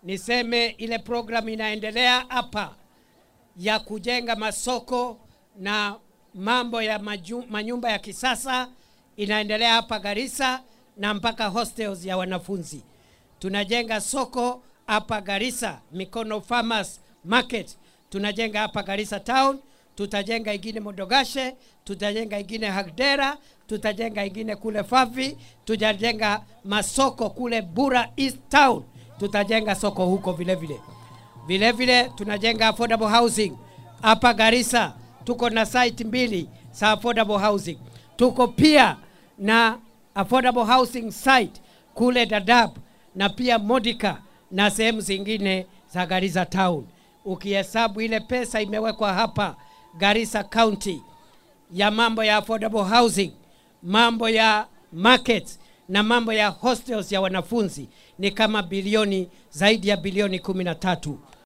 niseme ile programu inaendelea hapa ya kujenga masoko na mambo ya maju, manyumba ya kisasa inaendelea hapa Garissa na mpaka hostels ya wanafunzi. Tunajenga soko hapa Garissa, Mikono Farmers Market. Tunajenga hapa Garissa Town, tutajenga ingine Modogashe, tutajenga ingine Hagdera, tutajenga ingine kule Fafi, tutajenga masoko kule Bura East Town, tutajenga soko huko vile vile. Vile vile tunajenga affordable housing hapa Garissa, tuko na site mbili za affordable housing. Tuko pia na affordable housing site kule Dadaab na pia Modika na sehemu zingine za Garissa town. Ukihesabu ile pesa imewekwa hapa Garissa County ya mambo ya affordable housing, mambo ya markets na mambo ya hostels ya wanafunzi ni kama bilioni zaidi ya bilioni kumi na tatu.